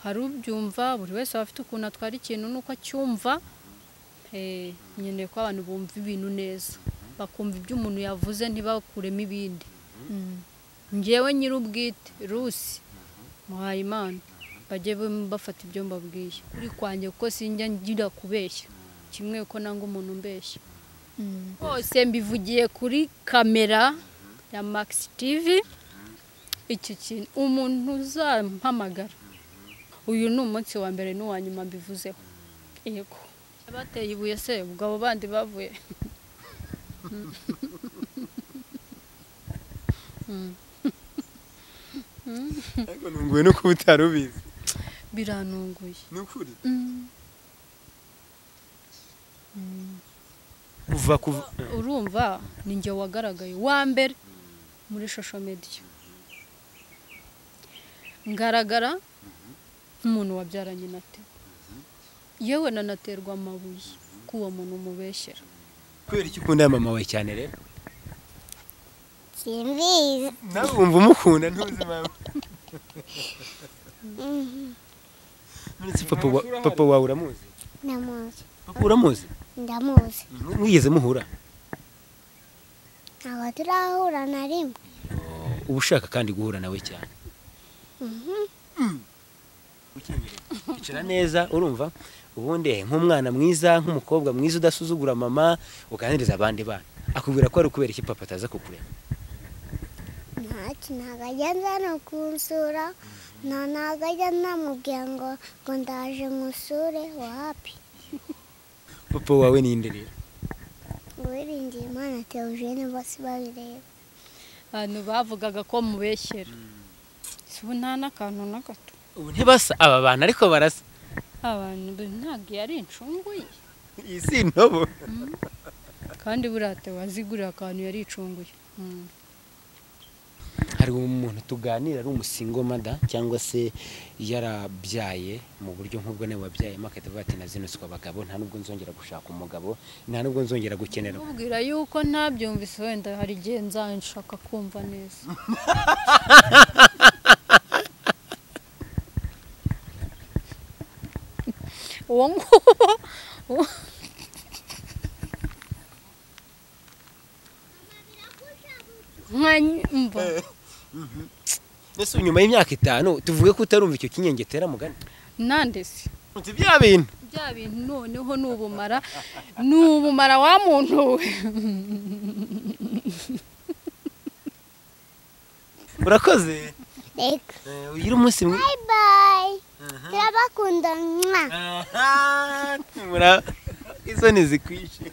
hari ubyumva buri wese aba afite ukuntu atwara ikintu n'uko acyumva eh, nkeneye ko abantu bumva ibintu neza bakumva ibyo umuntu yavuze ntibakuremo ibindi Mm. njyewe nyir'ubwite rusi muhayimana bajye bum- bafata ibyo mbabwiye kuri kwanjye kuko sinjya ngira kubeshya kimwe ko nanga umuntu umbeshya bose mbivugiye kuri kamera ya Max TV iki kintu umuntu uzampamagara uyu ni umunsi wa mbere n'uwa nyuma mbivuzeho yego bateye ibuye se ubwo abo bandi bavuye ariko ntunguwe no kuba utari ubizi biranunguye ni ukuri kuva kuva urumva ni njye wagaragaye wa mbere muri shosho mediya ngaragara nk'umuntu wabyaranye na te yewe nanaterwa amabuye ko uwo muntu umubeshyera kubera icyo ukunda mama wawe cyane rero simbizi nawe wumva umukunda ntuzi mama uretse papa wa- papa wawe uramuzi ndamuzi papa uramuzi ndamuzi mwigeze muhura ntabwo turahura na rimwe uba ushaka kandi guhura nawe cyane Ukeneye kwicara neza urumva ubundi nk'umwana mwiza nk'umukobwa mwiza udasuzugura mama uganiriza abandi bana akubwira ko ari ukubera iki papa ataza kukureba ntacyo ntabwo agenza no kunsura nta ntabwo ajya namubwira ngo ngo ndaje nkusure wapi papa wawe ninde rero uwiringiye imana teogene bose babireba abantu bavugaga ko mubeshyera si ubu nta n'akantu na gato ubu ntibasa aba bantu ariko barasa abantu be ntabwo yari incungu ye iyi si intobo kandi buriya te wazigurira akantu yari icunguye Mm. hari umuntu tuganira ari umusingo mada cyangwa se yarabyaye mu buryo nk'ubwo nawe wabyayemo akahita ati na zino si abagabo nta nubwo nzongera gushaka umugabo nta nubwo nzongera gukenera mubwira yuko ntabyumvise wenda hari igihe nzanshaka kumva neza uwo nguwo nka mba mbese ubu nyuma y'imyaka itanu tuvuge ko utarumva icyo kinyengetera mugani nandese nzi bya bintu bya bintu noneho ni ubumara ni ubumara wa muntu we urakoze reka Eh, ugire umunsi mwiza bayi bayi turabakunda mwa Mura- isoni zikwishe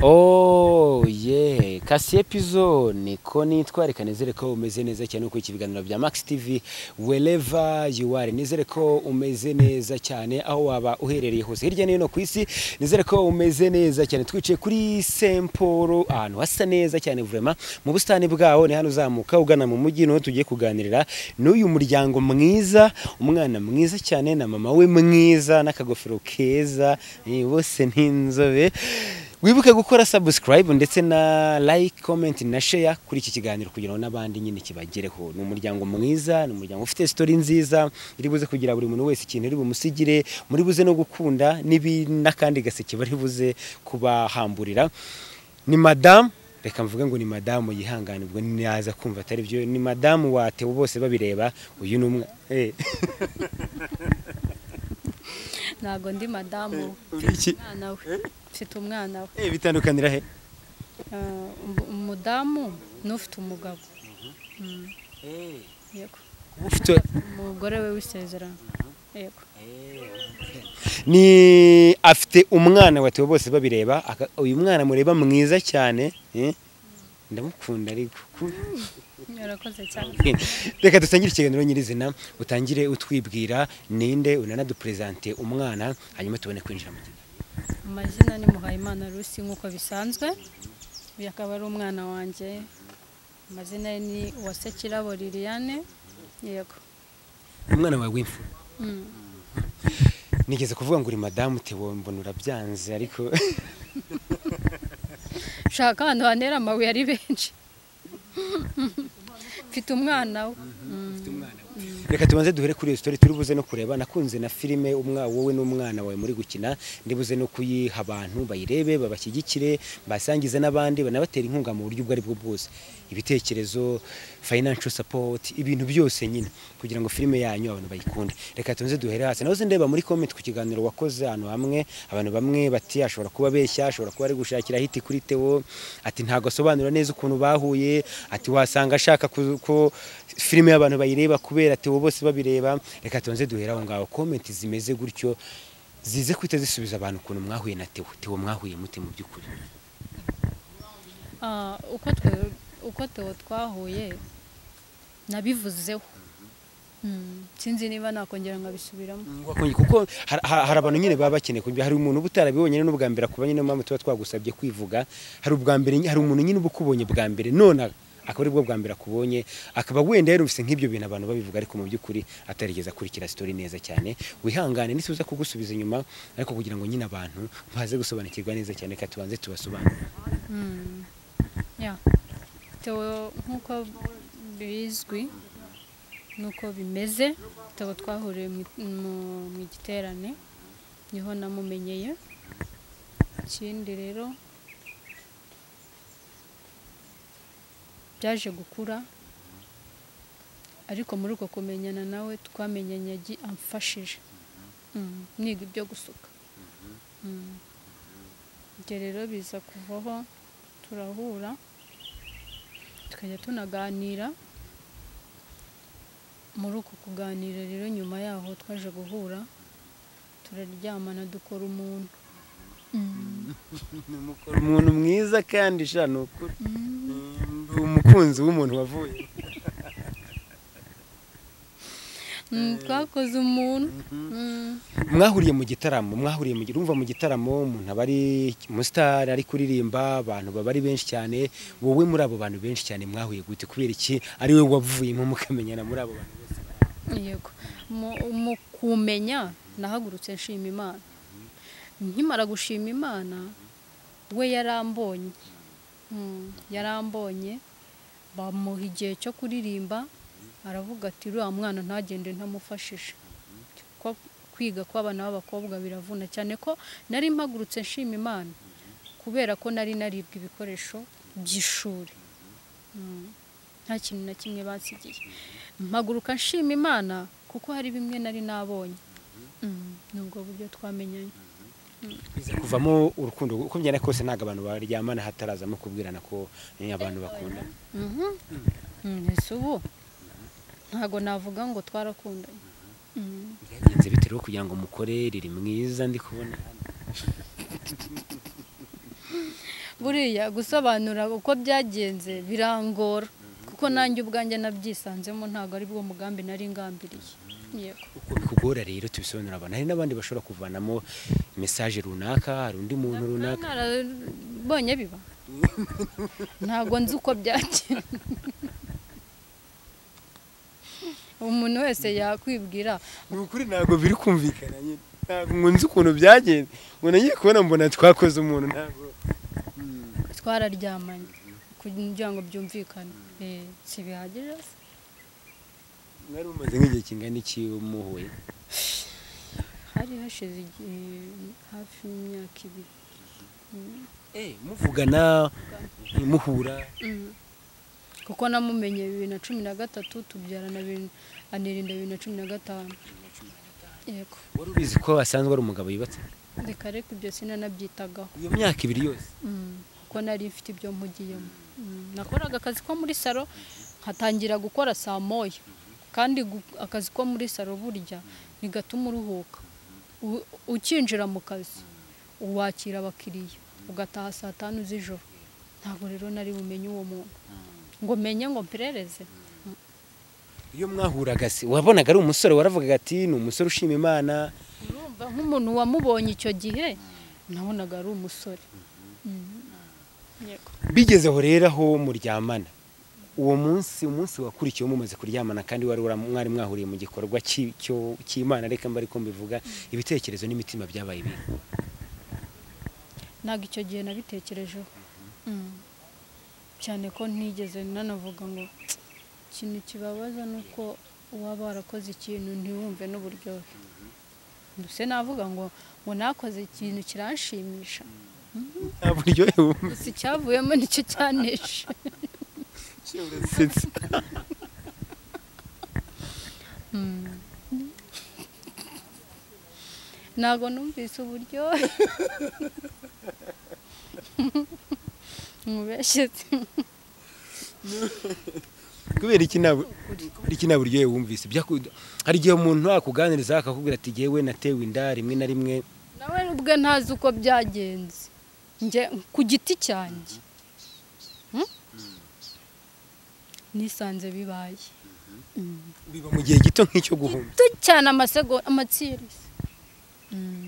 Oh yeah, kasi epizone ko nitwa reka nizere ko umeze neza cyane uko ikibiganiro bya Max TV wherever you are nizere ko umeze neza cyane aho waba uherereye hose hirya no hino ku isi nizere ko umeze neza cyane twicaye kuri Semporo ahantu hasa neza cyane vraiment mu busitani bwaho ni hano uzamuka ugana mu mujyi niho tugiye kuganirira n'uyu muryango mwiza umwana mwiza cyane na mama we mwiza n'akagofero keza eh, bose ni inzobe wibuke gukora subscribe ndetse na like comment na share kuri iki kiganiro kugira ngo n'abandi nyine kibagereho ni umuryango mwiza ni umuryango ufite story nziza iri buze kugira buri muntu wese ikintu iri bumusigire muri buze no gukunda n'ibi n'akandi gaseke bari buze kubahamburira ni madamu reka mvuge ngo ni madamu yihangane ubwo naza kumva atari byo ni madamu watewe bose babireba uyu ni umwe Eh, ntabwo ndi madamu we. uri iki? umwana we mfite umwana we Eh, bitandukanira he Ah, um- umudamu n'ufite umugabo Mm, yego ufite umugore we w'isezerano yego ni afite umwana watewe bose babireba aka- uyu mwana mureba mwiza cyane eh? ndamukunda ariko ku- yarakoze cyane reka dutangire ikiganiro nyirizina utangire utwibwira ninde unanaduperezante umwana hanyuma tubone kwinjira mu kiganiro amazina ni muhayimana rusi nk'uko bisanzwe uyu akaba ari umwana wanjye amazina ye ni uwasekirabo liliane yego umwana wawe w'imfura Mm. nigeze kuvuga ngo uri madamu tewo mbona urabyanze ariko shaka ahantu hantera amabuye ari benshi mfite umwana we reka tubanze duhere kuri iyo sitori turi buze no kureba nakunze na filime umwa wowe n'umwana wawe muri gukina ndi buze no kuyiha abantu bayirebe babashyigikire basangize n'abandi banabatera inkunga mu buryo ubwo ari bwo bwose ibitekerezo financial support ibintu byose nyine kugira ngo filime yanyu abantu bayikunde reka tubanze duhere hasi nahoze ndeba muri comment ku kiganiro wakoze ahantu hamwe abantu bamwe bati ashobora kuba abeshya ashobora kuba ari gushakira hiti kuri Theo ati ntago asobanura neza ukuntu bahuye ati wasanga ashaka ku- ko filime y'abantu bayireba kubera Theo bose babireba reka tubanze duhere aho ngaho comment zimeze gutyo zize kwita zisubiza abantu ukuntu mwahuye na Theo Theo mwahuye mute mu by'ukuri Ah, uko twe uko Theo twahuye nabivuzeho Mm, sinzi niba nakongera nkabisubiramo Wakonye- kuko har- ha- hari abantu nyine baba bakeneye kumva hari umuntu uba utarabibonye n'ubwa mbere akubonye niyo mpamvu tuba twagusabye kwivuga hari ubwa mbere nyine- hari umuntu nyine uba ukubonye bwa mbere none akaba ari bwo bwa mbere akubonye akaba wenda yarumvise nk'ibyo bintu abantu babivuga ariko mu by'ukuri atarigeze akurikira sitori neza cyane wihangane nisubiza kugusubiza inyuma ariko kugira ngo nyine abantu baze gusobanukirwa neza cyane reka tubanze tubasobanurire Mm, yeah. Theo nk'uko bizwi nuko bimeze Theo twahuriye mu- mu- mu giterane niho namumenyeye ikindi rero byaje gukura ariko muri uko kumenyana nawe twamenyanye agi- amfashije Mm, niga ibyo gusuka Mm. Ibyo rero biza kuvaho turahura tukajya tunaganira muri uko kuganira rero nyuma yaho twaje guhura turaryamana dukora umuntu ni umukoro- umuntu mwiza kandi sha ni ukuri Ndi umukunzi w'umuntu wavuye Mm, twakoze umuntu Mm. mwahuriye mu gitaramo mwahuriye mu urumva mu gitaramo umuntu aba ari umusitari ari kuririmba abantu baba ari benshi cyane wowe muri abo bantu benshi cyane mwahuye gute kubera iki ari we wavuyemo mukamenyana muri abo bantu bose yego Mu- mu kumenya nahagurutse nshima imana nkimara gushima imana we yarambonye Mm, yarambonye bamuha igihe cyo kuririmba aravuga ati uriya mwana ntagende ntamufashije ko kwiga kw'abana b'abakobwa biravuna cyane ko nari mpagurutse nshima imana kubera ko nari naribwa ibikoresho by'ishuri Mm, nta kintu na kimwe basigiye mpaguruka nshima imana kuko hari bimwe nari nabonye Mm, ni ubwo buryo twamenyanye biza kuvamo urukundo uko byana kose ntabwo abantu baryamana hatarazamo kubwirana ko eh, abantu bakunda Mhm. Mm, ese ubu ntago navuga ngo twarakundanye Mm. byagenze bitewe kugira ngo mukore riri mwiza ndi kubona buriya gusobanura uko byagenze birangora kuko nanjye ubwanjye nabyisanzemo ntago ari bwo mugambi nari ngambiriye yego uko bikugora rero tubisobanurira abantu hari n'abandi bashobora kuvanamo mesaje runaka hari undi muntu runaka narabonye biba ntabwo nzi uko byagenda umuntu wese yakwibwira ni ukuri ntabwo biri kumvikana nyine ntabwo ngo nzi ukuntu byagenze ngo nagiye kubona mbona twakoze umuntu ntabwo twararyamanye kugira ngo byumvikane Eh, si bihagije se? mwari mumaze nk'igihe kingana iki muhuye hari hashize igihe hafi y'imyaka ibiri muvugana muhura Mm. kuko namumenye bibiri na cumi na gatatu tubyarana bibiri- anirinda bibiri na cumi na gatanu yego wari ubizi ko asanzwe ari umugabo yubatse reka reka ibyo sinanabyitagaho iyo myaka ibiri yose Mm, kuko nari mfite ibyo mpugiyemo Mm, nakoraga akazi ko muri salo nkatangira gukora saa moya kandi gu- akazi ko muri salo burya bigatuma uruhuka U- ukinjira mu kazi uwakira abakiriya ugataha saa tanu z'ijoro ntabwo rero nari bumenye uwo muntu ngo menye ngo mperereze iyo mwahuraga se wabonaga ari umusore waravugaga ati ni umusore ushima imana urumva nk'umuntu wamubonye icyo gihe nabonaga ari umusore Mm. Yego. bigezeho rero aho muryamana uwo munsi umunsi wakurikiye mumaze kuryamana kandi wari wara- mwari mwahuriye mu gikorwa cy'i- cyo- cy'imana reka mba ariko mbivuga ibitekerezo n'imitima byabaye bibi ntabwo icyo gihe nabitekerejeho Mm. cyane ko ntigeze nanavuga ngo ikintu kibabaza ni uko waba warakoze ikintu ntiwumve n'uburyohe mbese navuga ngo ngo nakoze ikintu kiranshimisha nta buryohe wumva gusa icyavuyemo nicyo cyanesha urasetse ntabwo numvise uburyohe mubeshyetse kubera iki nta bu- kubera iki nta buryohe wumvise Byaku- hari igihe umuntu akuganiriza akakubwira ati yewe natewe inda rimwe na rimwe nawe ubwe ntazi uko byagenze njye ku giti cyanjye Hmm? nisanze bibaye Mm. biba mu gihe gito nk'icyo guhumba gito cyane amasegonda amatsirisi Mm.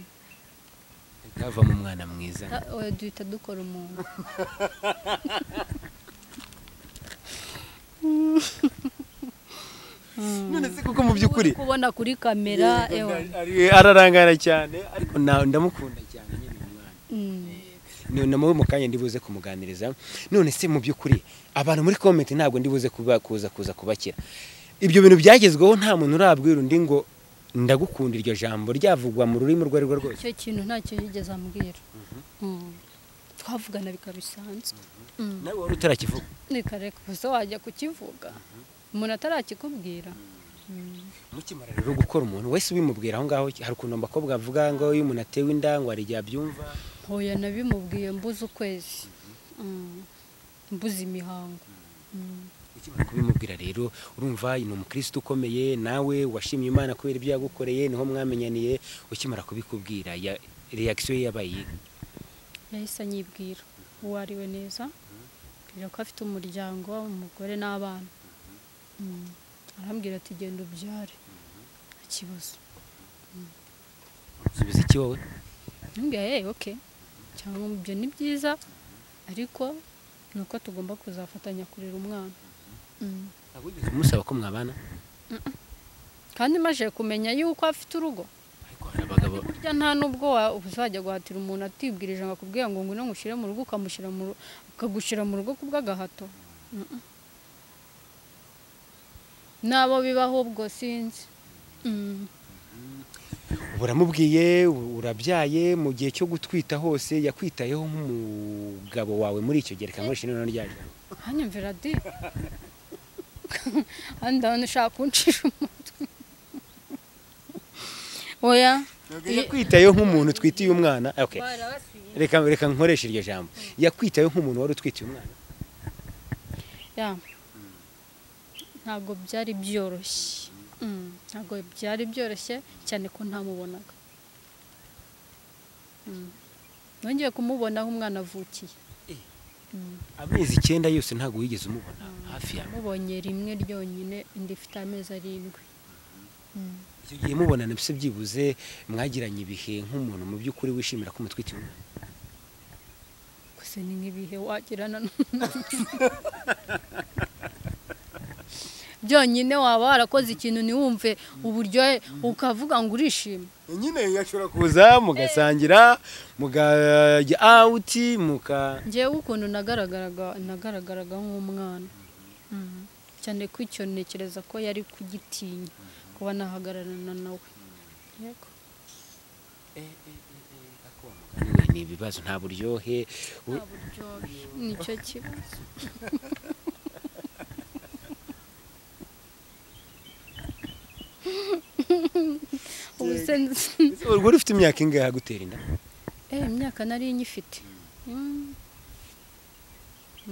havamo umwana mwiza Ta- oya, duhita dukora umuntu none se kuko mu by'ukuri Uri kubona kuri kamera ewa Ari- ararangara cyane ariko na- ndamukunda cyane nyine uyu mwana Mm. Ni- na mubi mu kanya ndibuze kumuganiriza none se mu by'ukuri abantu muri komenti ntabwo ndibuze kuba kuza kuza kubakira ibyo bintu byagezweho nta muntu urabwira undi ngo ndagukunda iryo jambo ryavugwa mu rurimi urwo ari rwo rwose icyo kintu ntacyo yigeze ambwira Mm. twavugana bikaba bisanzwe Mm. nawe wari utarakivuga nikareka gusa wajya kukivuga umuntu atarakikubwira mukimara rero gukora umuntu wese ubimubwira aho ngaho hari ukuntu abakobwa bavuga ngo iyo umuntu atewe inda ngo hari igihe abyumva ntoya nabimubwiye mbuze ukwezi Mm. mbuze imihango Mm. ukimara kubimubwira rero urumva ni umukristo ukomeye nawe washimye imana kubera ibyo yagukoreye niho mwamenyaniye ukimara kubikubwira ya- reaction ye yabaye iyihe? yahise anyibwira uwo ari we neza mbwira ko afite umuryango umugore n'abana Mm. arambwira ati genda ubyare nta kibazo subiza iki wowe ntumbwira yewe oke cyangwa ibyo ni byiza ariko ni uko tugomba kuzafatanya kurera umwana Mm. Ntabwo wigeze umusaba ko mwabana kandi maze kumenya yuko afite urugo ariko hari abagabo burya nta n'ubwo wa- uzajya guhatira umuntu atibwirije ngo akubwire ngo ngwino ngushyire mu rugo ukamushyira mu ru- ukagushyira mu rugo kubw'agahato Mm-mm. n'abo bibaho ubwo sinzi Mm. uba uramubwiye u- urabyaye mu gihe cyo gutwita hose yakwitayeho nk'umugabo wawe muri icyo gihe reka nkoreshe noneho rya jambo. hanyumvira di kandi ndabona ushaka kuncisha umutwe oya yakwitayeho nk'umuntu utwitiye umwana Ah, okay. barabasuye reka reka nkoreshe iryo jambo yakwitayeho nk'umuntu wari utwitiye umwana ya ntabwo byari byoroshye Mm, ntabwo byari byoroshye cyane ko ntamubonaga Mm. nongeye kumubona aho umwana avukiye Mm, amezi icyenda yose ntabwo wigeze umubona hafi yawe namubonye rimwe ryonyine indi ifite amezi arindwi Mm. icyo gihe mubonana mbese byibuze mwagiranye ibihe nk'umuntu mu by'ukuri wishimira ko umutwitiye umwana gusa ni nk'ibihe wagirana n- byonyine waba warakoze ikintu ntiwumve uburyohe ukavuga ngo urishima nyine ashobora kuza mugasangira mukajya awuti muka ngewe ukuntu nagaragaraga nagaragaraga nk'umwana Mhm. cyane ko icyo ntekereza ko yari kugitinya kuba nahagararana nawe yego Anyway, ni ibibazo nta buryohe u- nta buryohe nicyo kibazo ubu se nzi- wari ufite imyaka ingahe agutera inda eh imyaka nari nyifite Mm.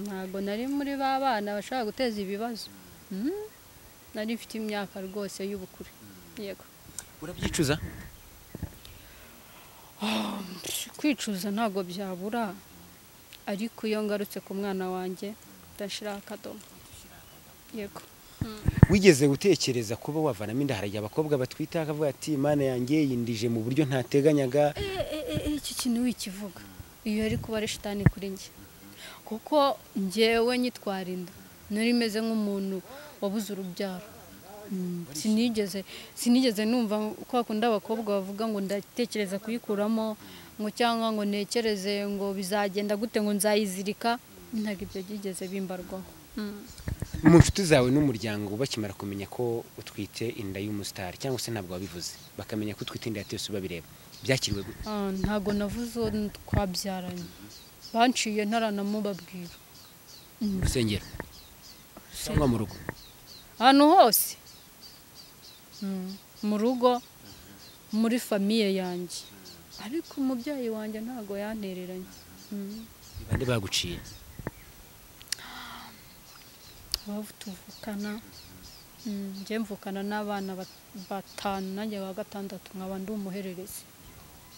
ntabwo nari muri ba bana bashobora guteza ibibazo Mm. nari mfite imyaka rwose y'ubukure yego urabyicuza kwicuza ntabwo byabura ariko iyo ngarutse ku mwana wanjye ndashyiraho akadomo yego wigeze gutekereza kuba wavanamo inda harajya abakobwa batwita akavuga ati imana yanjye yindije mu buryo ntateganyaga icyo kintu wikivuga iyo ari kuba ari shitani kuri njye kuko njyewe nyitwara inda nari meze nk'umuntu wabuze urubyaro Mm, sinigeze sinigeze numva ko bakunda abakobwa bavuga ngo ndatekereza kuyikuramo ngo cyangwa ngo ntekereze ngo bizagenda gute ngo nzayizirika ntabwo ibyo byigeze bimbarwaho Mm. mu nshuti zawe n'umuryango bakimara kumenya ko utwite inda y'umusitari cyangwa se ntabwo wabivuze bakamenya ko utwite inda ya tesu babireba byakiriwe gute Ah, ntago navuze uwo twabyaranye banciye ntaranamubabwira mu rusengero cyangwa mu rugo ahantu hose Mm, mu rugo muri famiye yanjye ariko umubyeyi wanjye ntago yantereranye Mm. Ni bande baguciye abavu tuvukana Mm, njye mvukana n'abana bat- batanu nanjye wa gatandatu nkaba ndi umuhererezi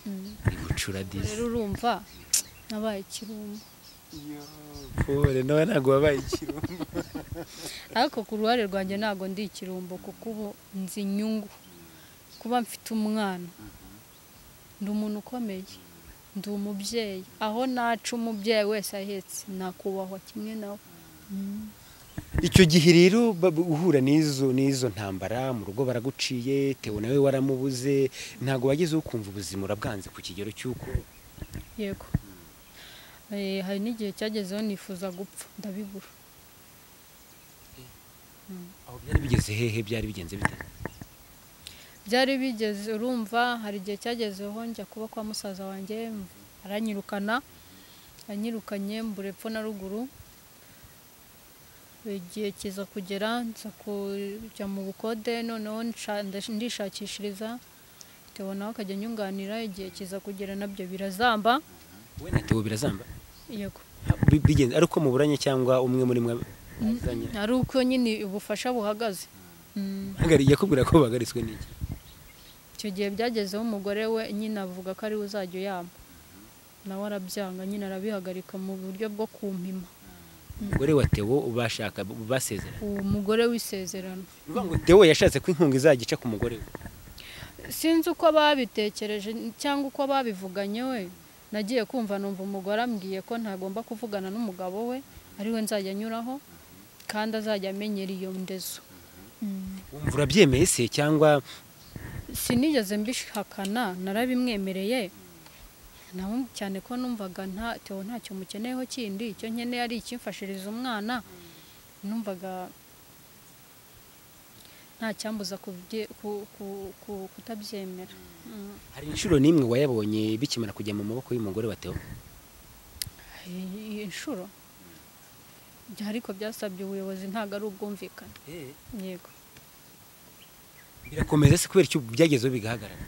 Mm. ari bucura rero urumva nabaye kirumba pole nawe ntabwo wabaye ikirumbo ariko ku ruhare rwanjye ntabwo ndi ikirumbo kuko ubu nzi inyungu kuba mfite umwana ndi umuntu ukomeye ndi umubyeyi aho naca umubyeyi wese ahetse nakubahwa kimwe nawe icyo gihe rero ba- uhura n'izo n'izo ntambara mu rugo baraguciye tewe nawe waramubuze ntabwo wageze ukumva ubuzima urabwanze ku kigero cy'uko yego Eh, hari n'igihe cyagezeho nifuza gupfa ndabibura aho byari bigeze hehe byari bigenze bite byari bigeze urumva hari igihe cyagezeho njya kuba kwa musaza wanjye aranyirukana anyirukanye mbura epfo na ruguru igihe kiza kugera nza kujya mu bukode noneho nsha- ndash- ndishakishiriza tewe nawe akajya anyunganira igihe kiza kugera nabyo birazamba we na tewe birazamba yego Bi- bigenze ari uko muburanye cyangwa umwe muri mwe azanye ari uko nyine ubufasha buhagaze Mm. Hagari- yakubwira ko bahagaritswe n'iki icyo gihe byagezeho umugore we nyine avuga ko ariwe uzajya uyampa nawe arabyanga nyine arabihagarika mu buryo bwo kumpima umugore wa tewo bashaka basezerana uwo mugore w'isezerano ni ukuvuga ngo tewo yashatse ko inkunga izagica ku mugore we sinzi uko babitekereje cyangwa uko babivuganye we nagiye kumva numva umugore ambwiye ko ntagomba kuvugana n'umugabo we ariwe nzajya anyuraho kandi azajya amenyera iyo ndezo wumva urabyemeye se cyangwa sinigeze mbishakana narabimwemereye nawe cyane ko numvaga nta tewo ntacyo mukeneyeho kindi icyo nkeneye ari ikimfashiriza umwana numvaga nta cyambuza kubye- ku- ku- ku- kutabyemera Mm. hari inshuro n'imwe wayabonye bikimara kujya mu maboko y'umugore wa tewo iyi nshuro Bya- ariko byasabye ubuyobozi ntabwo ari ubwumvikane yego birakomeza se kubera icyo byagezeho bigahagarara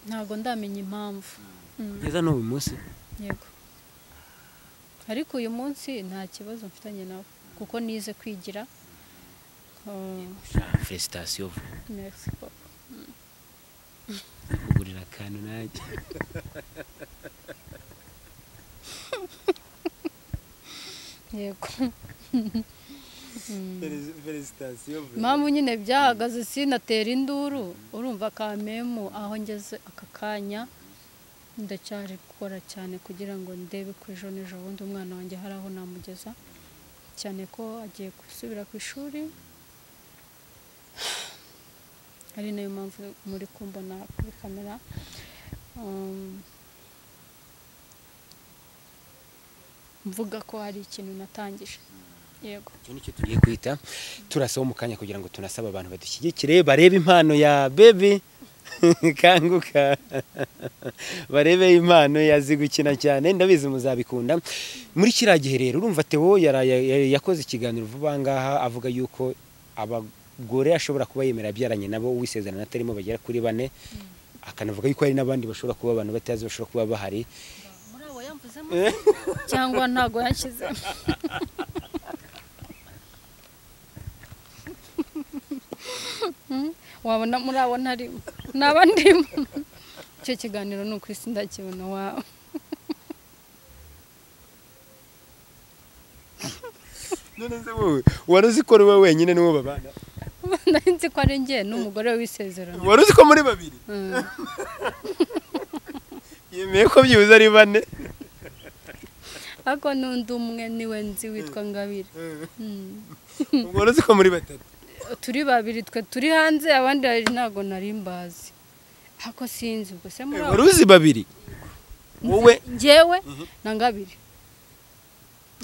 ntabwo ndamenya impamvu Mm. kugeza n'ubu munsi yego ariko uyu munsi nta kibazo mfitanye nawe kuko nize kwigira Uh, felicitation merci papa. kugurira akantu nanjye yego Mm. felicitation impamvu nyine byahagaze sinatera induru urumva kamemu aho ngeze aka kanya ndacyari gukora cyane kugira ngo ndebe ko ejo n'ejo bundi umwana wanjye hari aho namugeza cyane ko agiye gusubira ku ishuri ari nayo mpamvu muri kumbona kuri kamera Um, mvuga ko hari ikintu natangije yego icyo nicyo tugiye kwita turasaba mu kanya kugira ngo tunasaba abantu badushyigikire barebe impano ya bebi kanguka barebe impano yazi gukina cyane ndabizi muzabikunda muri kiriya gihe rero urumva tewo yaraye- ya- yakoze ikiganiro vuba ngaha avuga yuko abagore ashobora kuba yemera abyaranye nabo uwisezerano atarimo bagera kuri bane akanavuga yuko hari n'abandi bashobora kuba abantu batazi bashobora kuba bahari muri abo yamvuzemo cyangwa ntago yanshyizemo Hmm, wabona muri abo ntarimo ntaba ndimo icyo kiganiro ni uko isi ndakibona wawe none se wowe wari uzi ko ari wowe wenyine n'uwo babana nari nzi ko ari njye n'umugore w'isezerano wari uzi ko muri babiri Hmm, yemeye ko byibuze ari bane ariko n'undi umwe niwe nzi witwa ngabire Hmm, wari uzi ko muri batatu turi babiri twe turi hanze abandi babiri ntago nari mbazi ariko sinzi ubwo se muri abo wari uzi babiri wowe njyewe na ngabiri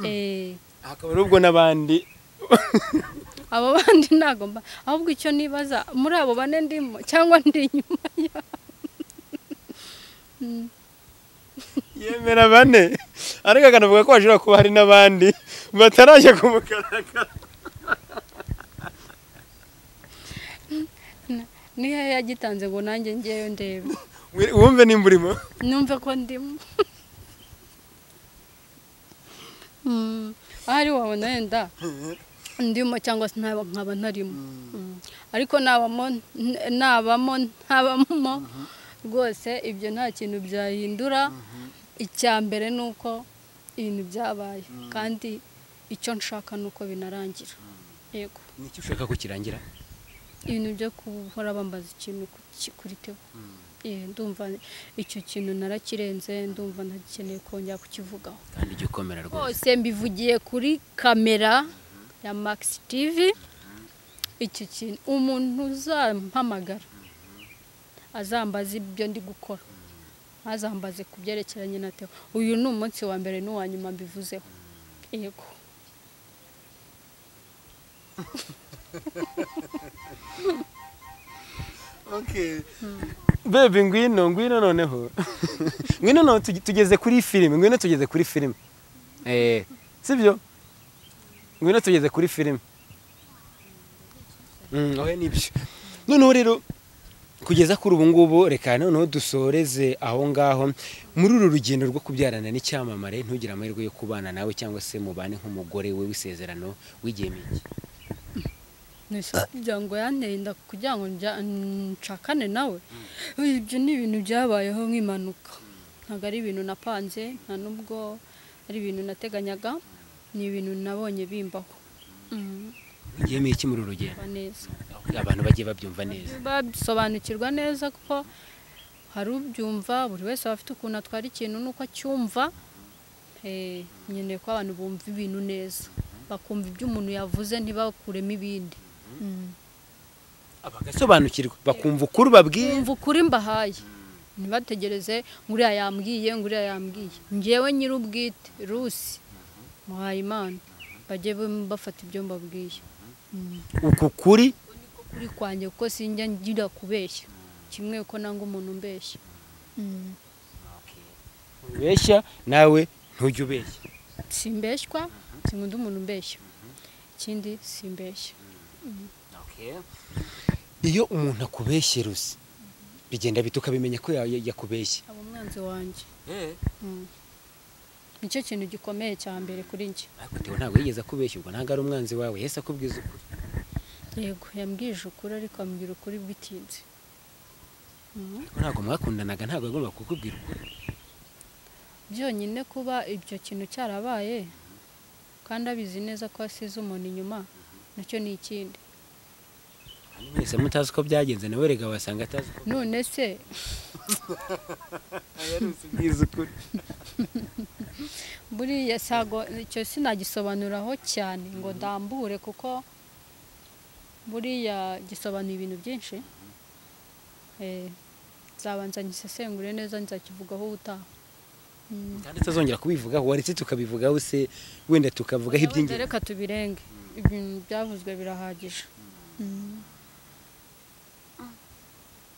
Eh, hakaba ari ubwo n'abandi abo bandi ntabwo mba ahubwo icyo nibaza muri abo bane ndimo cyangwa ndi inyuma yabo yemera bane ariko akanavuga ko hashobora kuba hari n'abandi batarajya ku mugaragaro niyo yagitanze ngo nanjye ngewe ndebe wumve nimba urimo numve ko ndimo Mm, ahari wabona wenda ndimo cyangwa se ntaba nkaba ntarimo Mm. ariko nabamo n- nabamo ntabamo rwose ibyo nta kintu byahindura icya mbere ni uko ibintu byabaye kandi icyo nshaka ni uko binarangira yego ni iki ushaka ko kirangira ibintu byo guhora bambaza ikintu ku ki- kuri tebo Eh, ndumva icyo kintu narakirenze ndumva ntagikeneye kongera kukivugaho kandi jya ukomera rwose hose mbivugiye kuri kamera ya Max TV icyo kintu umuntu uzampamagara azambaza ibyo ndi gukora azambaze ku byerekeranye na teo uyu ni umunsi wa mbere n'uwa nyuma mbivuzeho yego bebe ngwino ngwino noneho ngwino noneho tuge- tugeze kuri filime ngwino tugeze kuri filime eh sibyo ngwino tugeze kuri filime Mm, oya nibyo noneho rero kugeza kuri ubu ngubu reka noneho dusoreze aho ngaho muri uru rugendo rwo kubyarana n'icyamamare ntugire amahirwe yo kubana nawe cyangwa se mubane nk'umugore we w'isezerano w'igihe mike kugira ngo yanteye inda kugira ngo njya- nshakane nawe ibyo ni ibintu byabayeho nk'impanuka ntabwo ari ibintu napanze nta n'ubwo ari ibintu nateganyaga ni ibintu nabonye bimbaho Mm, w'igihe mike muri uru rugendo ba neza abantu bagiye babyumva neza babisobanukirwa neza kuko hari ubyumva buri wese aba afite ukuntu atwara ikintu n'uko acyumva Eh, nkeneye ko abantu bumva ibintu neza bakumva ibyo umuntu yavuze ntibakuremo ibindi bagasobanukirwa bakumva ukuri babwiye bumva ukuri mbahaye ntibategereze nguriya yambwiye nguriya yambwiye ngewe nyir'ubwite rusi muhaye imana bajye bum- bafata ibyo mbabwiye uku kuri kuri kwanjye kuko sinjya ngira kubeshya kimwe uko nanga umuntu umbeshya ubeshya nawe ntujye ubeshya simbeshywa sinkunda umuntu umbeshya ikindi simbeshya iyo umuntu akubeshye rusi bigenda bita ukabimenya ko ya- ya- yakubeshye aba umwanzi wanjye Mm. nicyo kintu gikomeye cya mbere kuri njye ariko tewe ntabwo yigeze akubeshya ubwo ntabwo ari umwanzi wawe yese akubwiza ukuri yego yambwije ukuri ariko ambwira ukuri bitinze Mm. ariko ntabwo mwakundanaga ntabwo yagombaga kukubwira ukuri byonyine kuba ibyo kintu cyarabaye kandi abizi neza ko asize umuntu inyuma nacyo ni ikindi kandi mwese mutazi uko byagenze nawe rega wasanga atazi uko none se ubwiza ukuri buriya sago icyo sinagisobanuraho cyane ngo ndambure kuko buriya gisobanura ibintu byinshi Eh, nzabanza ngisesengure neza nzakivugaho ubutaha Mm. kandi utazongera kubivugaho waretse tukabivugaho se wenda tukavugaho Wenda iby'ingenzi reka tubirenge ibintu byavuzwe birahagije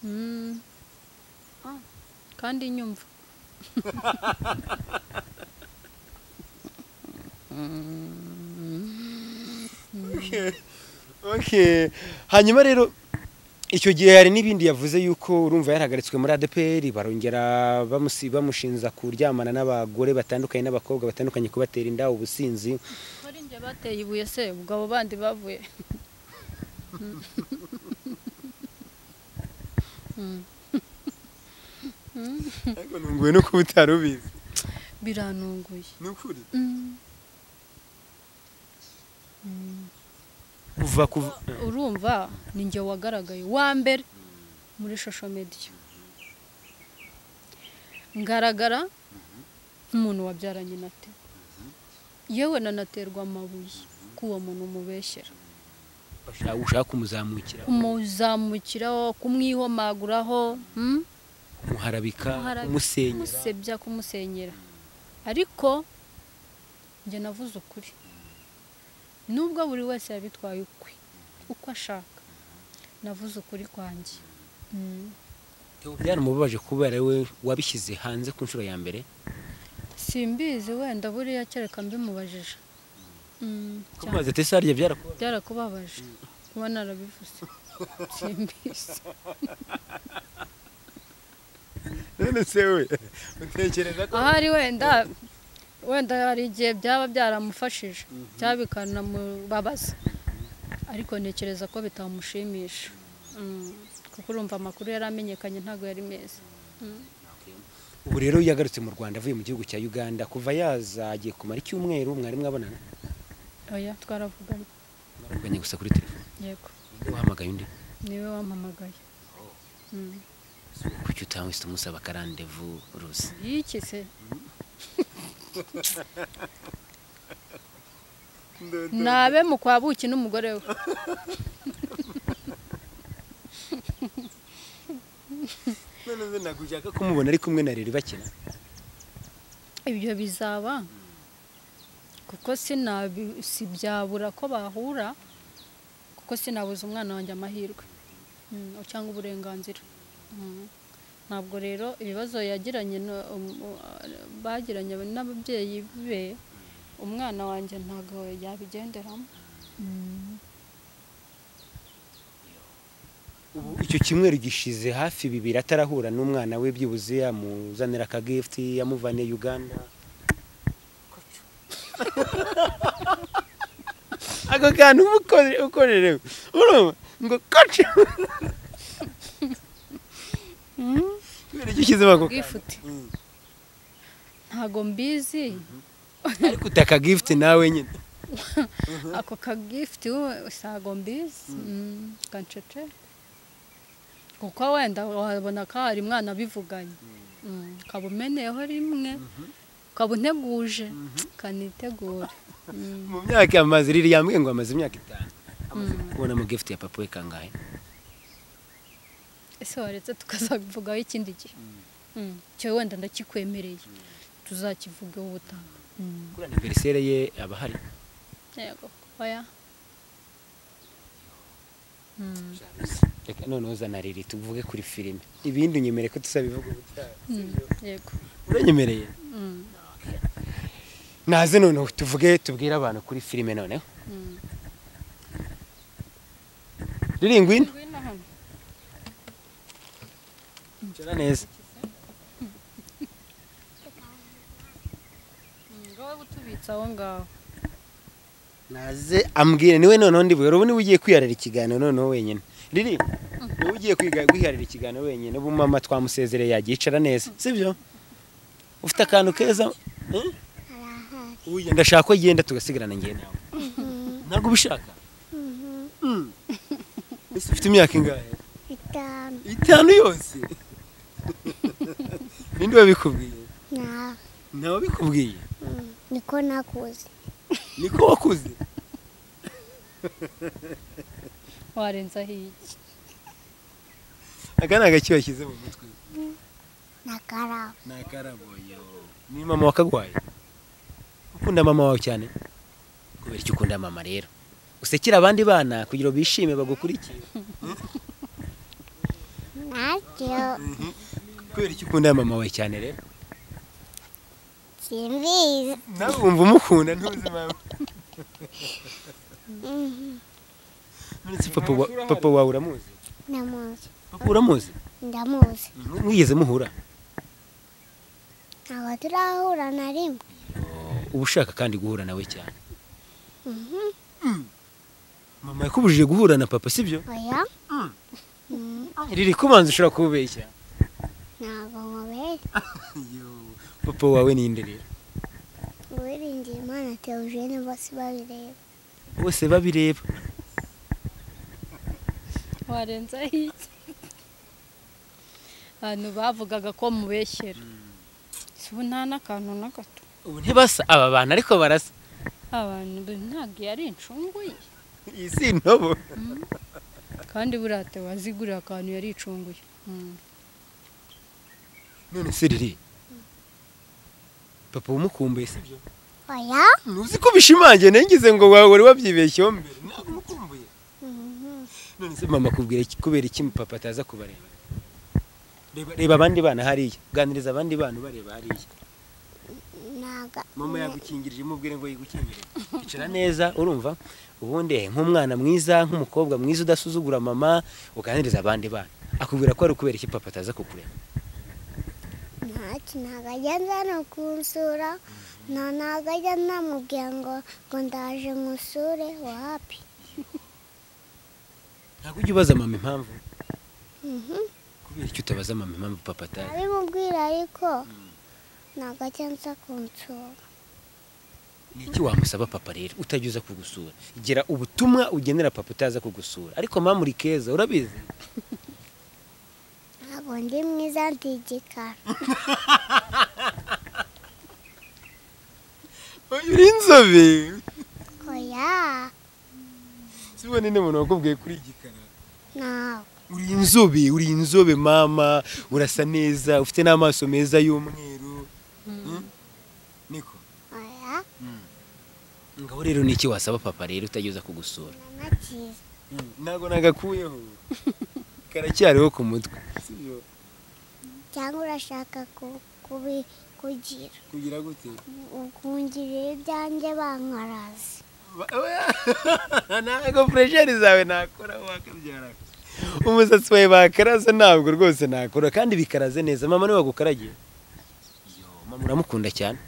Mm. kandi nyumva Okay. hanyuma rero icyo gihe hari n'ibindi yavuze yuko urumva yarahagaritswe muri ADPR barongera bamusi- bamushinja kuryamana n'abagore batandukanye n'abakobwa batandukanye kubatera inda ubusinzi muri njye bateye ibuye se ubwo abo bandi bavuye ariko nunguwe no kuba utari ubizi biranunguye ni ukuri Mm. Mm. kuva kuva urumva ni njye wagaragaye wa mbere muri shosho mediya ngaragara nk'umuntu wabyaranye na te yewe nanaterwa amabuye ko uwo muntu umubeshyera Ushaka- ushaka kumuzamukira umuzamukiraho kumwihomaguraho mm? kumuharabika Kumuharabika. kumusenyera kumusebya kumusenyera ariko njye navuze ukuri nubwo buri wese yabitwaye ukwe uko ashaka navuze ukuri kwanjye Mm. byaramubabaje kubera we wabishyize hanze ku nshuro ya mbere simbizi wenda buriya kereka mbimubajije Mm, cyane. kumaze tesariye byarakubabaje byarakubabaje kuba narabivuze simbizi none se we utekereza ahari wenda wenda hari igihe byaba byaramufashije cyangwa bikanamubabaza ariko ntekereza ko bitamushimisha Mm, kuko urumva amakuru yari amenyekanye ntabwo yari meza Mm. ubu rero iyo yagarutse mu rwanda avuye mu gihugu cya uganda kuva yaza agiye kumara icyumweru mwari mwabonana oya twaravuganye mwaravuganye gusa kuri telefone yego ninde wahamagaye undi niwe wampamagaye Mm. kuki utahise umusaba akarandevu ruzi iki se nabe mu kwa buki n'umugore we none se ntabwo ushaka kumubona ari kumwe na riri bakina ibyo bizaba kuko sinabi- sibyabura ko bahura kuko sinabuza umwana wanjye amahirwe Mm, cyangwa uburenganzira Mm. ntabwo rero ibibazo yagiranye na- um- u- bagiranye n'ababyeyi be umwana wanjye ntabwo yabigenderamo Mm. ubu icyo kimweru gishize hafi bibiri atarahura n'umwana we byibuze yamuzanira akagifuti yamuvaniye uganda ako kantu uba ukore- ukorerewe urumva ngo kacu kubera icyo ushyizemo ako kantu Gifuti. Mm. ntabwo mbizi ariko uta akagifuti nawe nyine ako kagifuti wowe ntabwo mbizi Mm, kancecere kuko wenda wabona ko hari mwana abivuganye Mm, ukaba umeneyeho rimwe ukaba unteguje kanitegure Mm, mu myaka amaze riri yambwiye ngo amaze imyaka itanu amaze kubona mu gifuti ya papa we kangahe ese waretse tukazabivugaho ikindi gihe Mm, cyo wenda ndakikwemereye tuzakivugeho ubutaha Mm, kuri aniveriseri ye aba ahari yego oya Mm. reka noneho zana riri tuvuge kuri filime ibindi unyemere ko tuzabivuga ubutaha Mm, yego uranyemereye Mm, naze noneho tuvuge tubwire abantu kuri filime noneho mm. riri ngwino Ngwino hano. cara neza Mm, ngo wowe utubitse aho ngaho naze ambwire niwe noneho ndi buyobore ubu niwe ugiye kwiharira ikiganiro noneho wenyine riri niwe ugiye kwiga- kwiharira ikiganiro wenyine ubu mama twamusezereye yagiye icara neza sibyo ufite akantu keza eh? arahari Uya, ndashaka ko agenda tugasigarana njye nawe ntabwo ubishaka Mhm. Mm. ese ufite imyaka ingahe bitanu itanu yose ninde wabikubwiye nawe ntawe wabikubwiye Mm. niko nakuze niko wakuze warenzaho iki aka ni agaki washyize mu mutwe nakaraba ni akaraboyo ni mama wakagwaye ukunda mama wawe cyane kubera icyo ukunda mama rero usekera abandi bana kugira ngo bishime bagukurikire nacyo kubera icyo ukunda mama wawe cyane rero simbizi nawe wumva umukunda ntuzi mama Mhm. Uretse papa wa- papa wawe uramuzi ndamuzi papa uramuzi ndamuzi mwigeze muhura ntabwo turahura na rimwe uba ushaka kandi guhura nawe cyane Mhm. mama yakubujije guhura na papa sibyo oya Mm. Mm, riri kubanza ushobora kubeshya ntabwo nkubere papa wawe ninde rero uwiringiye imana teogene bose babireba bose babireba warenzaho iki abantu bavugaga ko mubeshyera Si ubu nta n'akantu na gato ubu ntibasa aba bantu ariko barasa abantu be ntabwo yari incungu ye iyi si intobo kandi buriya Theo wazigurira akantu yari icunguye Mm. none se riri papa umukumbuye sibyo oya uzi ko bishimangiye nengize ngo wawe wari wabyibeshyeho mbere ntabwo mukumbuye Mhm. none se mama kubwira iki- kubera iki papa ataza kubareba reba reba abandi bana hariya uganiriza abandi bana ubareba hariya Naga- mama yagukingirije umubwire ngo yigukingirire icara neza urumva ubundi nk'umwana mwiza nk'umukobwa mwiza udasuzugura mama uganiriza abandi bana akubwira ko ari ukubera iki papa ataza kukureba ntacyo ntabwo agenda no kunsura nta ntabwo agenda namubwira ngo ngo ndaje musure wapi ntabwo ujya ubaza mama impamvu Mhm. kubera icyo utabaza mama impamvu papa ataje abimubwira ariko ntabwo akenza kunsura ni iki wamusaba papa rero utajya uza kugusura gira ubutumwa ugenera papa utaza kugusura ariko mama uri keza urabizi ntabwo ndi mwiza ndi igikara uri inzobe oya sibo ninde muntu wakubwiye kuri igikara ntawe uri inzobe uri inzobe mama urasa neza ufite n'amaso meza y'umweru Hmm? niko oya ngaho rero ni iki wasaba papa rero utageza kugusura nanakiza ntabwo nagakuyeho karacyariho ku mutwe sibyo cyangwa urashaka ku- kubi- kugira kugira gute ukungirira ibyanjye bankaraze ntabwo puresheri zawe nakora wakabyara umusatsi wawe bakaraza ntabwo rwose nakora kandi bikaraze neza mama niwe wagukaragiye Yo, mama uramukunda cyane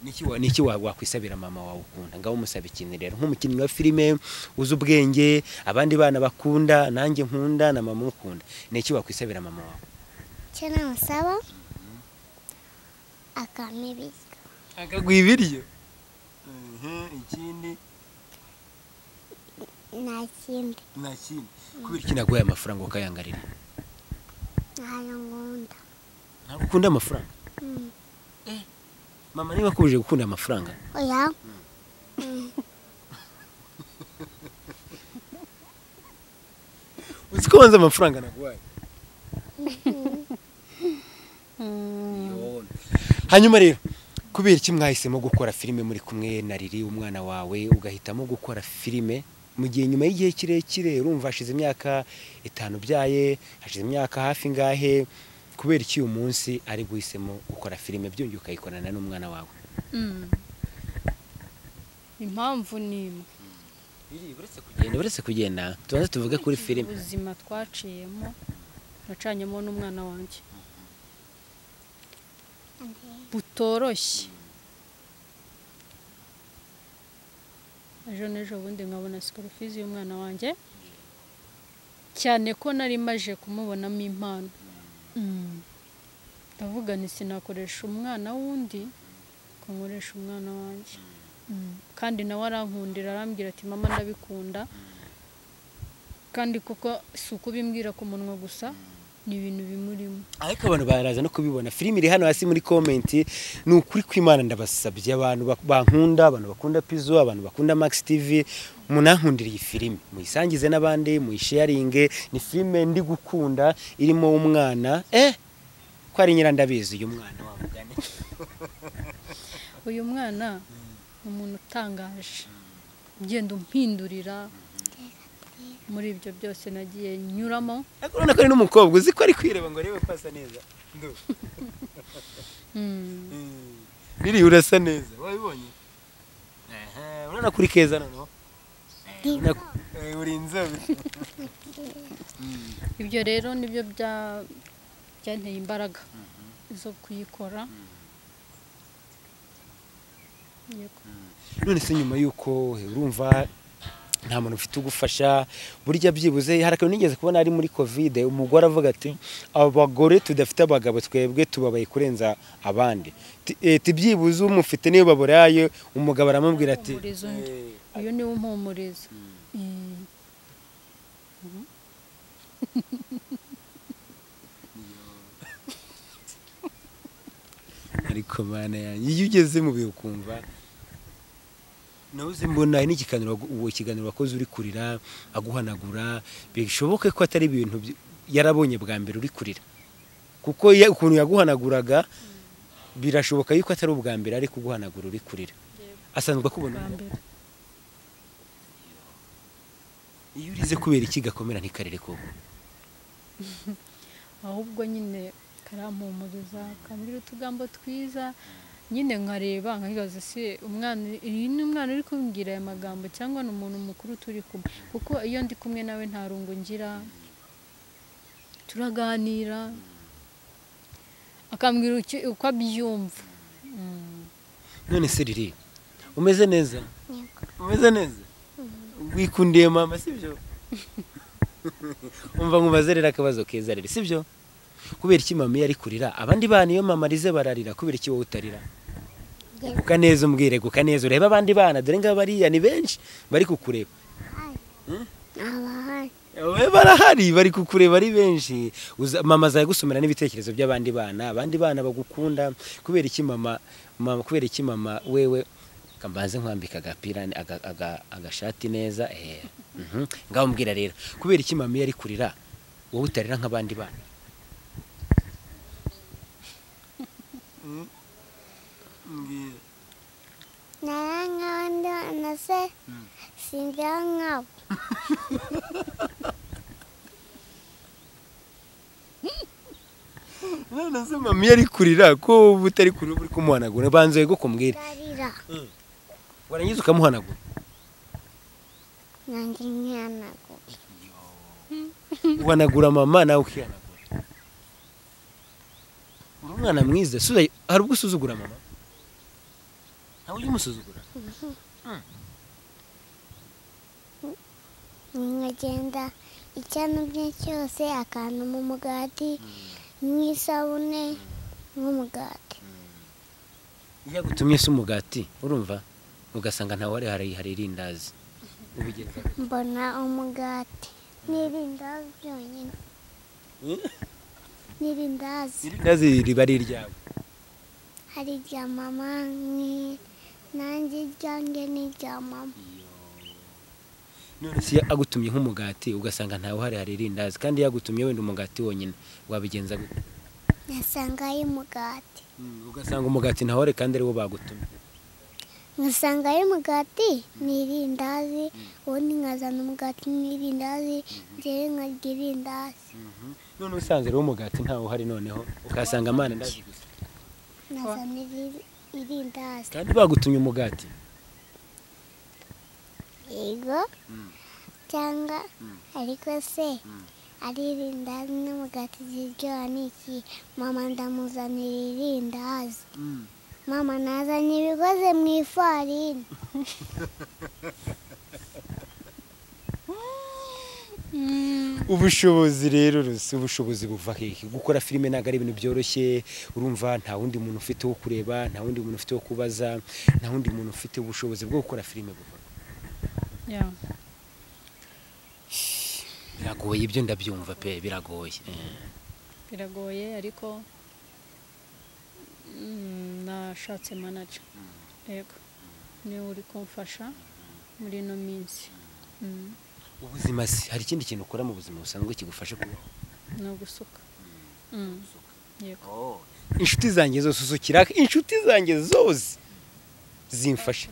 Niki wa- niki wa- wakwisabira mama wawe ukunda ngaho umusaba ikintu rero nk'umukinnyi wa filime uzi ubwenge abandi bana bakunda nanjye nkunda na mama umukunda niki wakwisabira mama wawe icyo namusaba akampa ibiryo akaguha ibiryo ikindi nta kindi nta kindi kubera iki naguhaye amafaranga ukayangarira ntayo nkunda ntabwo ukunda amafaranga Mm. mama niba akubije gukunda amafaranga oya uzi ko wanze amafaranga naguhaye hanyuma rero kubera iki mwahisemo gukora filime muri kumwe na riri umwana wawe ugahitamo gukora filime mu gihe nyuma y'igihe kirekire urumva hashize imyaka itanu byaye hashize imyaka hafi ngahe kubera iki uyu munsi ari guhisemo gukora filime byongeye ukayikorana n'umwana wawe Mm. impamvu ni imwe kugenda uretse kugenda tubanze tuvuge kuri filime ubuzima twaciyemo nacanyemo n'umwana wanjye butoroshye ejo n'ejo bundi nkabona sikorofizi y'umwana wanjye cyane ko nari maje kumubonamo impano Mm. ndavuga nti sinakoresha umwana w'undi ko nkoresha umwana wanjye Mm. kandi nawe arankundira arambwira ati mama ndabikunda kandi kuko si ukubimbwira ku munwa gusa ni ibintu bimurimo ariko abantu baraza no kubibona filime iri hano hasi muri komenti ni ukuri kw'imana ndabasabye abantu bak- bankunda abantu bakunda pizo abantu bakunda max tv munankundire iyi filime muyisangize n'abandi muyisharinge ni filime ndi gukunda irimo umwana eh ko ari nyirandabizi uyu mwana wa mugani uyu mwana ni umuntu utangaje ugenda umpindurira muri ibyo byose nagiye nyuramo ariko urabona ko ari n'umukobwa uzi ko ari kwireba ngo arebe ko asa neza Ndu. Mm. Mm. riri urasa neza wabibonye Aha, urabona kuri keza noneho Urabona ko- Eh, uri inzobe ibyo rero nibyo bya- byanteye imbaraga zo kuyikora Yego. none se nyuma y'uko urumva nta muntu ufite ugufasha burya byibuze hari akantu nigeze kubona ari muri kovide umugore avuga ati abagore tudafite abagabo twebwe tubabaye kurenza abandi Ti- eh, ati byibuze umufite niyo baburaye umugabo aramubwira ati Umuhumuriza undi. "Eh, uyu niwo mpumuriza Mm. ariko mana yanjye iyo ugeze mu bihe ukumva nawe uzi mbona hari n'ikiganiro wagu- uwo kiganiro wakoze uri kurira aguhanagura bishoboke ko atari ibintu by- yarabonye bwa mbere uri kurira kuko ya- ukuntu yaguhanaguraga birashoboka yuko atari ubwa mbere ari kuguhanagura uri kurira asanzwe akubona bwa mbere iyo urize kubera iki gakomera ntikarere koko ahubwo nyine karampumuriza akambwira utugambo twiza nyine nkareba nkibaza se umwana iyi ni umwana uri kumbwira aya magambo cyangwa ni umuntu mukuru turi kumwe kuko iyo ndi kumwe nawe nta rungu ngira turaganira akambwira icyo- uko abyumva Mm. none se riri umeze neza Yego. umeze neza wikundiye mama sibyo umva nkubaze rero akabazo keza rero sibyo kubera iki mama iyo ari kurira abandi bana iyo mama arize bararira kubera iki wowe utarira Yego. guka neza umbwire guka neza urebe abandi bana dore ngaba bariya ni benshi bari kukureba Ahari. Abahari. we barahari bari kukureba ari benshi Uza- mama azagusomera n'ibitekerezo by'abandi bana abandi bana bagukunda kubera iki mama mama kubera iki mama wewe kambanze nkwambika agapira aga- aga- agashati neza eh mhm. ngaho mbwira rero kubera iki mama iyo ari kurira wowe utarira nk'abandi bana Nara nk'abandi bana se singira nkabo none se mama iyo ari kurira ko wowe utari kurira uri kumuhanagura banze we kumbwira ndarira warangiza ukamuhanagura nanjye nkihanaguye uhanagura mama nawe ukihanagura uri umwana mwiza suza hari ubwo usuzugura mama ntawe ujya umusuzugura nkagenda icyo anubye cyose akantu mu mugati nk'isabune nk'umugati iyo agutumye se umugati urumva ugasanga ntawe ari hari hari irindazi ubigeza mbona umugati n'irindazi byonyine n'irindazi irindazi riba ari iryawe hari irya mama nki- nanjye iryanjye n'irya mama none se iyo agutumye nk'umugati ugasanga ntawe hari hari irindazi kandi iyo agutumye wenda umugati wonyine wabigenza gute nkasangayo umugati ugasanga umugati ntawe ari kandi ariwo bagutumye nkasanga ari umugati n'irindazi ubundi nkazana umugati n'irindazi njyewe nkarya irindazi none usanze rero umugati ntawe uhari noneho ukasanga amana ndazi gusa nkazana iri- irindazi kandi bagutumye umugati yego cyangwa ariko se ari irindazi n'umugati ziryoha ni iki mama ndamuzanira irindazi mama nazanye ibikoze mu ifarini ubushobozi rero rusi ubushobozi buva hehe gukora filime ntabwo ari ibintu byoroshye urumva nta wundi muntu ufite wo kureba nta wundi muntu ufite wo kubaza nta wundi muntu ufite ubushobozi bwo gukora filime buva hehe. Yeah. biragoye ibyo ndabyumva pe biragoye Eh. biragoye ariko mm, nashatse manager yego niwe uri kumfasha muri ino minsi Mm, ubuzima se hari ikindi kintu ukora mu buzima busanzwe kigufasha kubaho ni ugusuka Mm, yego inshuti zanjye zose uzi ukiraka inshuti zanjye zose zimfasha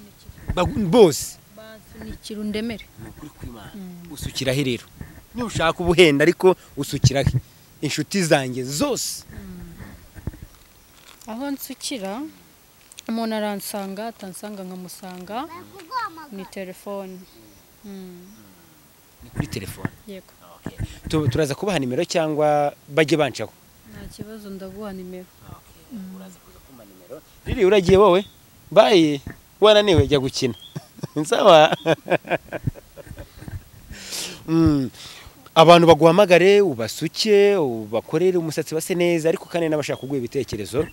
Bagu- bose bansunikira undemere ni ukuri kw'Imana Mm. usukiraho rero niba ushaka ubuhenda ariko usukiraho inshuti zanjye zose aho nsukira umuntu aransanga atansanga nkamusanga ni telefone Mm, ni kuri telefone yego Tu- turaza kubaha nimero cyangwa bajye bancaho nta kibazo ndaguha nimero riri uragiye wowe bayi wananiwe jya gukina nsawa Mm. abantu baguhamagare ubasuke ubakorere umusatsi base neza ariko kandi n'abashaka kuguha ibitekerezo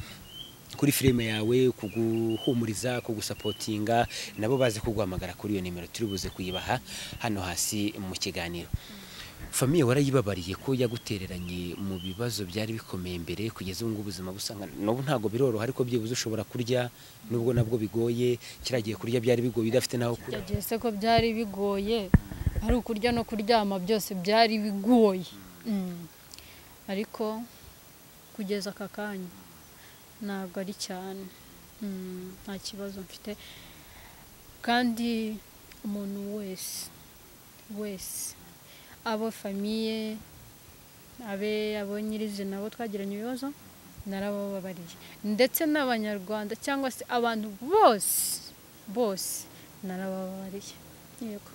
kuri filime yawe kuguhumuriza kugusapotinga nabo baze kuguhamagara kuri iyo nimero turi buze kuyibaha hano hasi mu kiganiro famiye warayibabariye ko yagutereranye mu bibazo byari bikomeye mbere kugeza ubu ngubu ubuzima busanga n'ubu ntabwo biroroha ariko byibuze ushobora kurya nubwo nabwo bigoye kiragiye kurya byari bigoye udafite n'aho kurya yagiye se ko byari bigoye ari ukurya no kuryama byose byari bigoye Mm. ariko kugeza aka kanya ntabwo ari cyane Mm, nta kibazo mfite kandi umuntu wese wese abo famiye abe abo nyirizina abo twagiranye ibibazo narabababariye ndetse n'abanyarwanda cyangwa se abantu bose bose narabababariye yego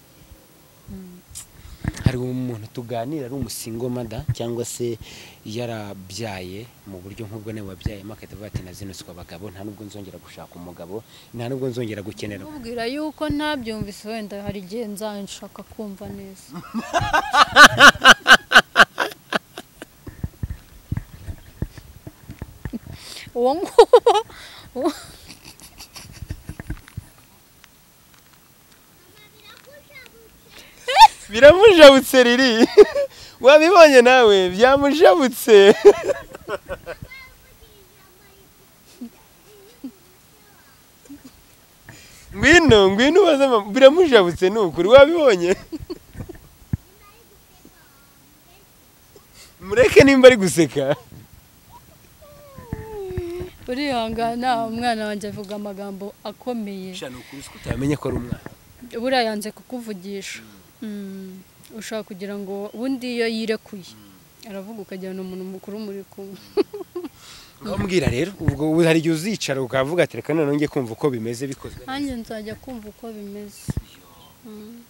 Mm. hari umuntu tuganira ari umusingomada cyangwa se yarabyaye mu buryo nk'ubwo nawe wabyayemo akahita avuga ati na zino si abagabo nta nubwo nzongera gushaka umugabo nta nubwo nzongera gukenera mubwira yuko ntabyumvise wenda hari igihe nzanshaka kumva neza uwo nguwo uwo- biramujabutse riri wabibonye nawe byamujabutse ngwino ngwino ubaze mama biramujabutse ni ukuri wabibonye mureke nimba ari guseka urihangana umwana wanjye avuga amagambo akomeye ni ukuri ko utamenye ko ari umwana buriya yanze kukuvugisha Mm, ushaka kugira ngo ubundi iyo yirekuye aravuga ukagira ni umuntu mukuru muri kumwe urambwira rero ubwo hari igihe uzicara ukavuga ati reka noneho njye kumva uko bimeze bikozwe nanjye nzajya kumva uko bimeze Mm.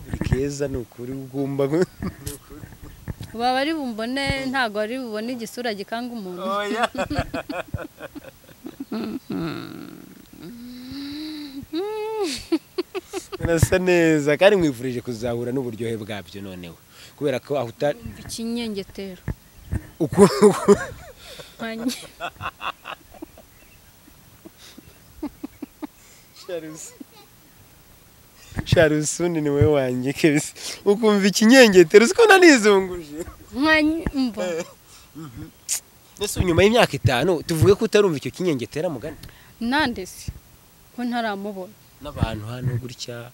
buri keza ni ukuri ugomba baba ari bumbone ntabwo ari bubone igisura gikanga umuntu Urasa neza kandi mwifurije kuzahura n'uburyohe bwabyo noneho kubera ko aho uta Umva ikinyengetero uko uko- Nkanjye. sharusuni ni wowe wanjye kebisi ukumva ikinyengetero uziko nanizunguje Nkanjye, umva ese nyuma y'imyaka itanu tuvuge ko utarumva icyo kinyengetera mugani nandese ko ntaramubona n'abantu hano gutya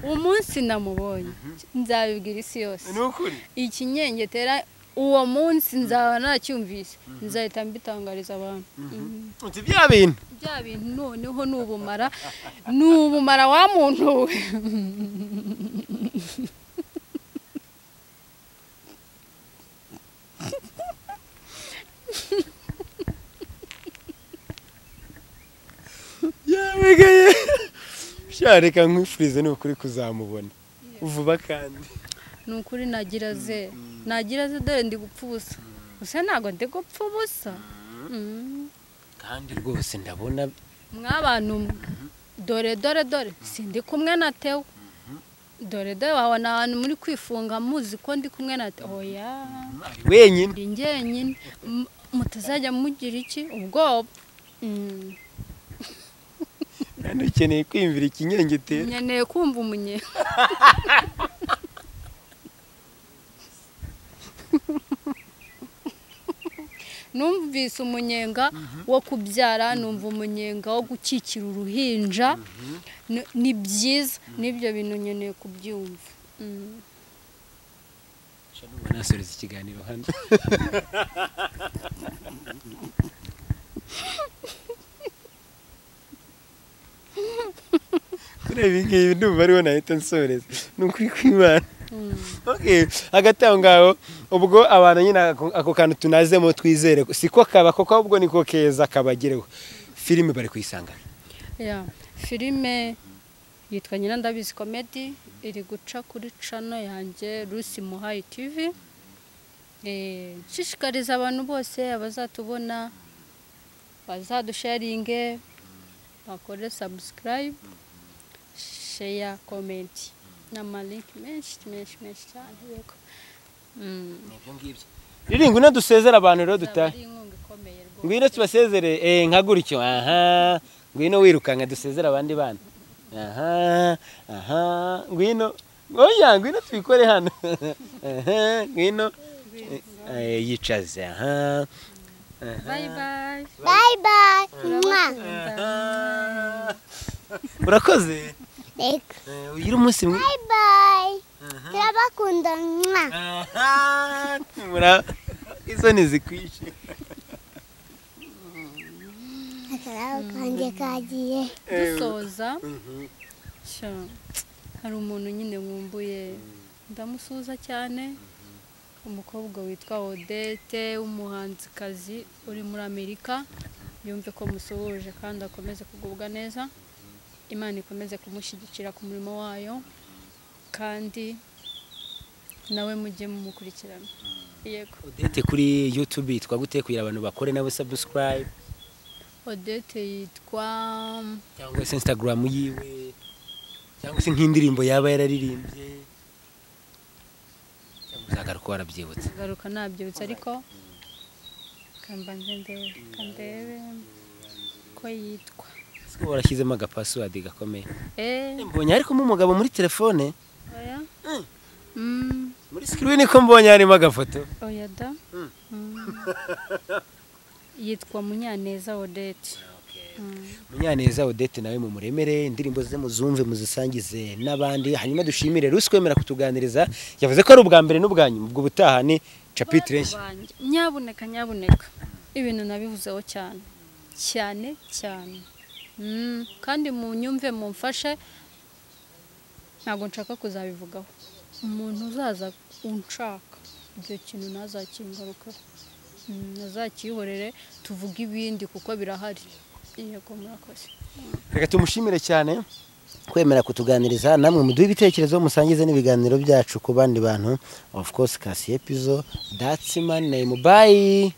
umunsi namubonye nzabibwira isi yose ni ukuri ikinyengetera uwo munsi nzaba nacyumvise nzahita mbitangariza abantu Mhm. uti bya bintu bya bintu noneho ni ubumara ni ubumara wa muntu we yabegaye shareka nkwifurize ni ukuri kuzamubona vuba kandi ni ukuri nagira ze nagira ze dore ndi gupfa ubusa gusa ntabwo ndi gupfa ubusa Mm. kandi rwose ndabona mwabantu mwe dore dore dore sindi kumwe na tewe dore dore wabona ahantu muri kwifunga muzi ko ndi kumwe na tewe oya ari wenyine ndi njyenyine M- mutazajya mugira iki ubwoba Mm. kandi ukeneye kwiyumvira ikinyengetero nkeneye kumva umunyenga numvise umunyenga wo kubyara numva umunyenga wo gukikira uruhinja Ni- ni byiza n'ibyo bintu nkeneye kubyumva Mm. numva nasoreza ikiganiro hano kureba ibi ngibi ndumva ariho nahita nsoreza ni ukuri kw'imana Mm. Okay, hagati aho ngaho ubwo abantu nyine ako- ako kantu tunazemo twizere ko- si ko kaba kuko ahubwo niko keza kabagereho filime bari kuyisanga Ya, filime yitwa nyina ndabizi komedi iri guca kuri cano yanjye Lucy Muhayi TV Eh, nshishikariza abantu bose abazatubona bazadusharinge bakore subscribe share comment n'amalink menshi menshi menshi cyane yego Mm, riri ngwino dusezera abantu rero izaba dutahe ari inkunga ikomeye rwose. ngwino tubasezere eh, nka gutyo aha ngwino wirukanka dusezere abandi bana aha aha ngwino oya ngwino tubikore hano aha ngwino Eh, yicaze aha bye bye Bye bye. Mwah. Aha. urakoze Reka. Eh, ugire umunsi mwiza Bye bye. Turabakunda. Mwah. Aha, mura- isoni zikwishe akarabo kanjye kagiye dusoza Mhm. sha, hari umuntu nyine nkumbuye ndamusuhuza cyane umukobwa witwa odete w'umuhanzikazi uri muri amerika yumve ko musuhuje kandi akomeze kugubwa neza imana ikomeze kumushyigikira ku murimo wayo kandi nawe mujye mumukurikirana yego odete kuri youtube yitwa gute kugira abantu bakore nawe subscribe odete yitwa cyangwa se instagram yiwe cyangwa se nk'indirimbo yaba yararirimbye cyangwa uzagaruka warabyibutse garuka nabyutse ariko kambanze ndebe kandebe ko yitwa Ese warashyizemo agapassword gakomeye eh mbonye ariko umugabo muri telefone oya mm muri screen ko mbonye harimo agafoto oya da Mm. Mm. yitwa munyaneza odete Mm. munyaneza odette nawe mumuremere indirimbo ze muzumve muzisangize n'abandi hanyuma dushimire ruswemera kutuganiriza yavuze ko ari ubwa mbere n'ubwa nyuma ubwo ubutaha ni capitire nshya Bantu banjye, nyabuneka nyabuneka ibintu nabivuzeho cyane cyane cyane Mm, kandi mu nyumve mumfashe ntabwo nshaka kuzabivugaho umuntu uzaza unshaka ibyo kintu ntazakingarukaho Mm, nazakihorere tuvuge ibindi kuko birahari yego murakoze reka tumushimire cyane kwemera kutuganiriza namwe muduhe ibitekerezo musangize n'ibiganiro byacu ku bandi bantu of course kasi epizo datsimani neyimu bayi